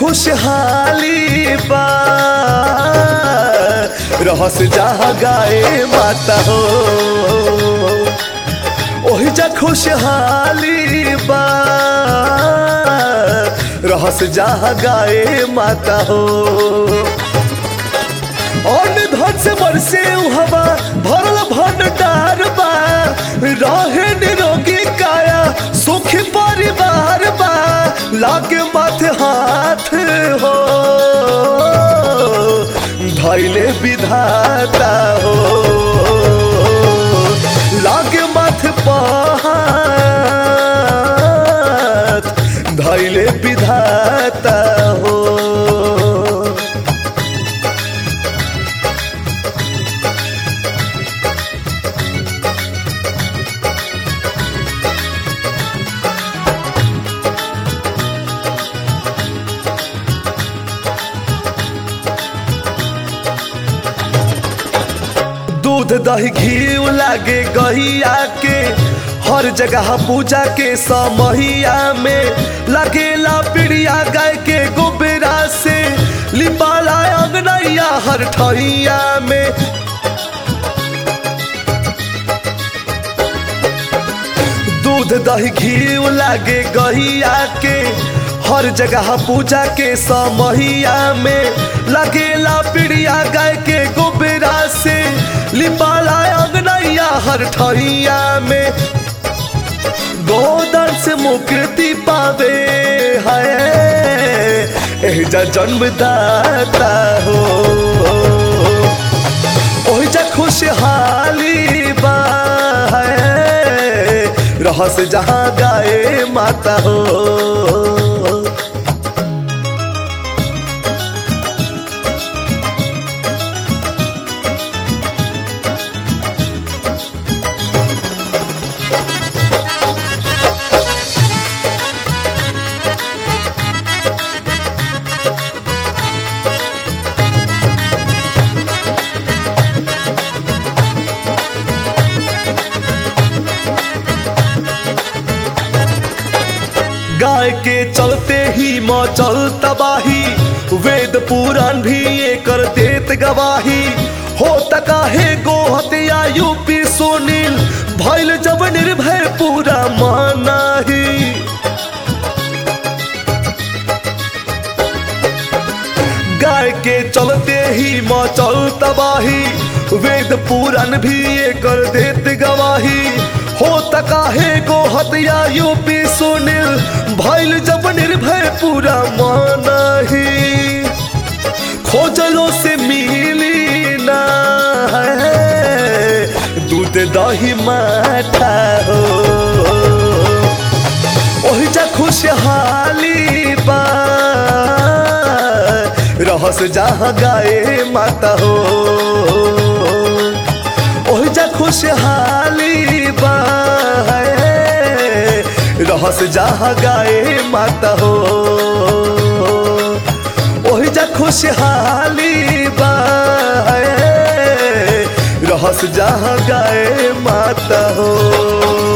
खुशहाली बा रहस जहाँ गाए माता हो ओहि जा खुशहाली बा रहस जहाँ गाए माता हो और धन से बरसे उ हवा भरल भंडार बा रहे निरोगी काया सुखी परिवार बा लागे माथे हाथ हो धैले विधाता हो लागे माथे पहात धैले विधाता हो दूध दही घी लागे गहिया के हर जगह पूजा के समहिया में लगेला पिड़िया गाय के गोबरा से लिपाला अंगनैया हर ठहिया में दूध दही घी लागे गहिया के हर जगह पूजा के समहिया में लगेला पिड़िया गाय के गोबरा से लिपाला अंगनैया हर ठहिया में गोदर से मुक्ति पावे है एजा जन्मदाता हो ओहिजा खुशहाली बा है रहस जहाँ गाए माता हो गाय के चलते ही मचल तबाही वेद पुराण भी ये कर देत गवाही हो तका है गोहत्या यूपी सुनील भैल जब निर्भय पूरा मानाही गाय के चलते ही मचल तबाही वेद पुराण भी ये कर देत गवाही हो तका है गो हत्या यूपी सुनील भैल जब निर्भय पूरा मानाही खोजलो से मिली ना है दूध दही माठा हो ओहि जा खुशहाली बा रहस जहाँ गाए माता हो ओहि जा खुशहाली बा है, रहस जहाँ गाए माता हो ओहि जा खुशहाली बा है, रहस जहाँ गाए माता हो